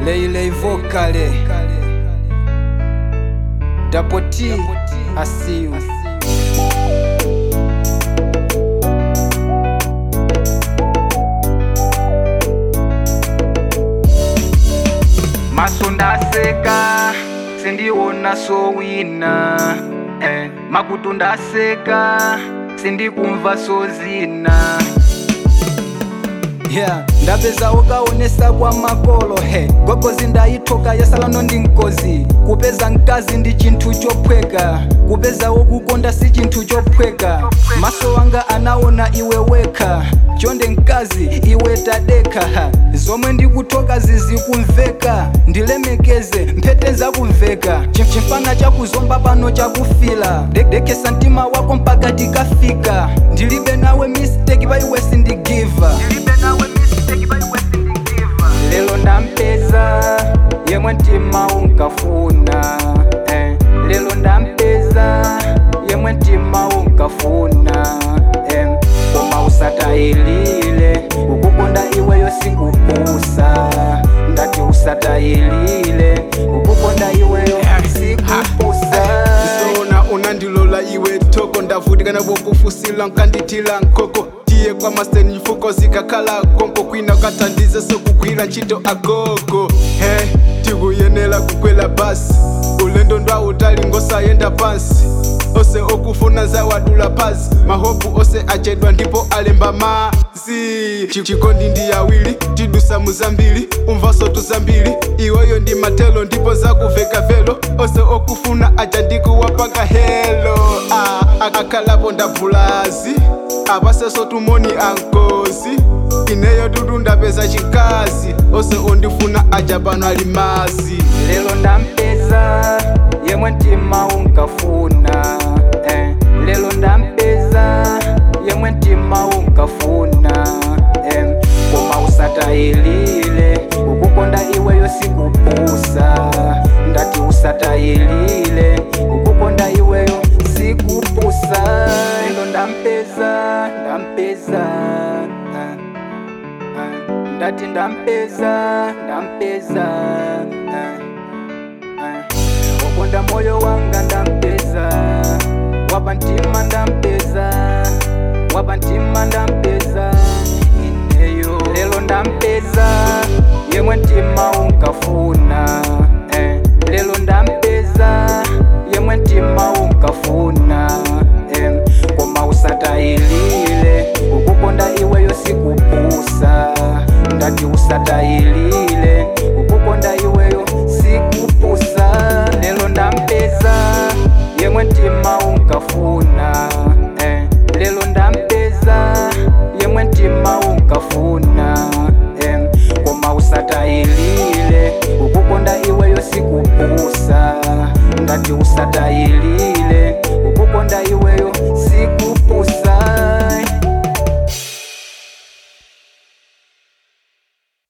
Leilei vocale Double T I see you maso ndaseka sindiona sowina eh, makutu ndaseka sindikumva sozina yeah ndapeza ukaonesa kwa makolo he gogozi ndayithoka yasalano ndi mkozi kupeza mkazi ndi chinthu chophweka kupeza wokukonda si chinthu chophweka maso wanga anaona iwe wekha chonde mkazi iwe tadekha ha. zomwe ndikuthoka zizikumveka ndilemekeze mphete zakumveka Chim- chimfana chakuzomba pano chakufila De- dekesa mtima wako mpaka tikafika ndilibe nawe mistake pa iwe sindigiva lelo ndampeza yemwe mtima unkafuna eh. lelo ndampeza yemwe mtima unkafuna eh. koma usatayilile ukukonda iweyo sikupusa ndati usatayilile ukukonda iweyo sikupusa zona unandilola iwe toko ndavutikana bwokufusila nkandithila nkoko tiye kwa masteni mfuko zikakhala konko kwina ukathandize sokugwira ntchito agogo he tikuyenera kukwela basi ulendo ndwautali ngosayenda pansi ose okufuna zawadula pasi mahopu ose achedwa ndipo alemba mazi Chi- chikondi ndi yawiri tidusa muzambiri umvaso tuzambiri iweyo ndi matelo ndipo zakuveka velo ose okufuna aja ndikuwapanga helo ah, ak- akhalapo ndabvulazi apaseso tumoni ankozi ineyo dudu ndapeza chikazi ose ondifuna aja pano ali mazi lelo ndampeza yemwe mtima unkafuna eh. lelo ndampeza yemwe mtima unkafuna eh. koma usatayilile ukukonda iweyo sikupusa ndati usatayilile ukukonda iweyo sikupusa lelo ndampeza ndampeza ah. Ah, ndati ndampeza ndampeza ah, ah. wakonda moyo wanga ndampeza wapa mtima ndampeza wapa mtima ndampeza ineyo lelo ndampeza yemwe mtima unkafuna eh. lelo ndampeza yemwe mtima unkafuna eh. koma usatayilile ukukonda iweyo sikupusa ndati usatayilile ukukonda iweyo sikupusa lelo ndampeza yemwe mtima unkafuna